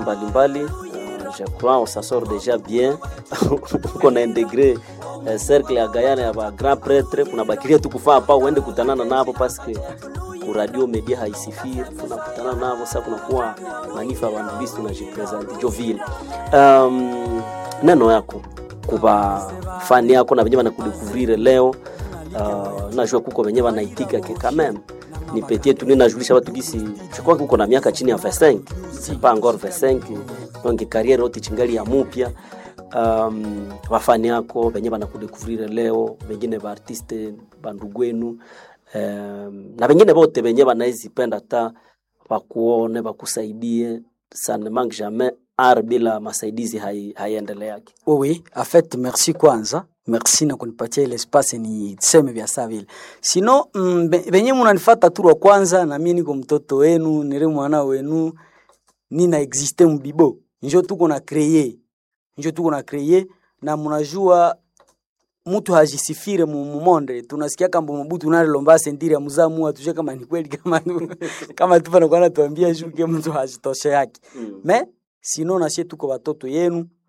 mbalimbali uh, je crois on s'en sort déjà bien uko na integre uh, cercle ya Guyana ya ba grand prêtre kuna bakiria tu kufaa hapa uende kutanana nabo paske ku radio media haisifiri tunakutana nabo sasa kunakuwa manifa ya wanabisi tunajipresente jo vile um, neno yako kuba fani yako na venye banakudekuvrire leo uh, najua kuko venye banaitika ke quand même nipetie tu ninajulisha watu gisi chukua kuko na miaka chini ya 25 c'est pas encore 25 donc carrière yote chingali ya mupya um, wafani yako venye banakudekuvrire leo wengine baartiste bandugwenu um, na wengine bote venye banaezipenda ta bakuone bakusaidie ça ne manque jamais art bila masaidizi haiendeleake Oui, oui. En fait, merci kwanza. Merci na kunipatia ile espace ni seme vya saa vile. Sino mm, be- benye munanifata tu wa kwanza na mimi niko mtoto wenu, nire mwana wenu, nina existe mbibo. Njo tuko na créer. Njo tuko na créer na munajua mtu hajisifire mu mu monde tunasikia kama Mobutu nalilomba sendiri ya muzamu atuje kama ni kweli kama kama tu pana kwa tuambia shuke mtu hajitoshe yake. mm. Me sino na sie tuko watoto yenu